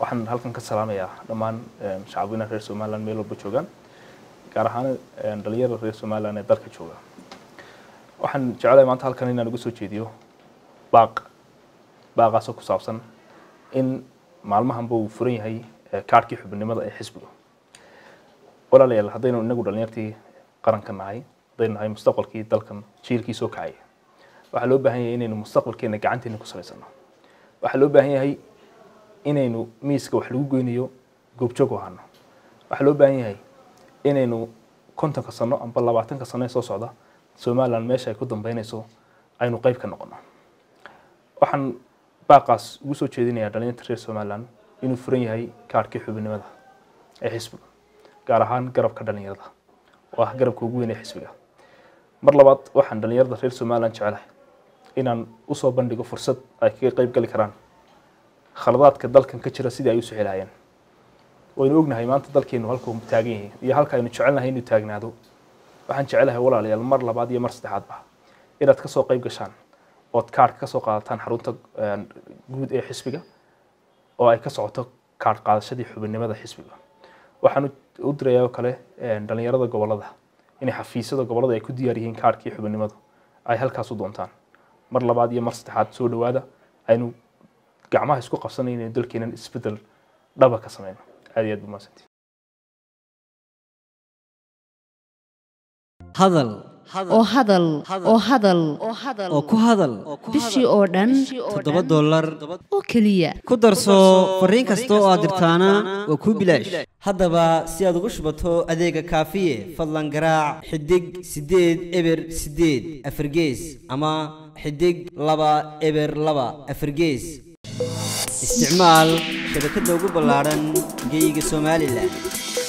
waxaan halkan ka salaamayaa dhammaan shacabweynaha reer somaliland meel walba joogaan gaar ahaan dhalinyarada reer somaliland ee dalka jooga waxaan jeclahay maanta halkan inaan uga soo jeediyo baaq baaqaasoo ku saabsan in maalmahanba uu furan yahay kaarhkii xubinimada ee xisbiga walaalayaal haddaynu inagu dhalinyartii qaranka nahay haddaynu nahay mustaqbalkii dalkan jiilkii soo kacaya waxaa loo baahan yahay inaynu mustaqbalkeena gacanteena ku salaysano waxaa loo baahan yahay inaynu miiska wax lagu goynayo goobjoog u ahano waxaa loo baahan yahay inaynu kontonka sano amba labaatanka sano ee soo socda somaliland meesha ay ku dambeynayso aynu qeyb ka noqono waxaan baaqaas ugu soo jeedinayaa dhalinyarta reer somaliland inuu furan yahay kaarhkii xubinimada ee xisbiga gaar ahaan garabka dhalinyarada oo ah garabka ugu weyn ee xisbiga mar labaad waxaan dhalinyarada reer somaliland jecelahay inaan usoo bandhigo fursad ay kaga qeyb gali karaan khaladaadka dalkan ka jira sidii ay u sixilahayeen waynu ognahay maanta dalkeenu halkuu taagan yahay iyo halka aynu jecelnahay inuu taagnaado waxaan jecelahay walaalayaal mar labaad iyo mar saddexaadba inaad kasoo qeyb gashaan ood kaarhka kasoo qaadataan xarunta guud ee xisbiga oo ay ka socoto kaarh qaadashadii xubinimada xisbiga waxaan u dirayaa oo kale dhalinyarada gobolada inay xafiisyada gobolada ay ku diyaar yihiin kaarhkii xubinimadu ay halkaas u doontaan mar labaad iyo mar saddexaad soo dhawaada aynu gacmaha isku qabsanay inaynu dalkeenan isbedel dhaba ka sameyno aad iyo aad bumaasantii hadal oo hadal oo hadal oo ku hadal bishii oo dhan toddoba dollar oo keliya ku darso fariin kasta oo aad dirtaana waa kuu bilaash haddaba si aad ugu shubato adeega kaafiye fadlan garaac xidig siddeed eber siddeed afargees ama xidig laba eber laba afargees isticmaal shabakadda ugu ballaadhan geyga somalilan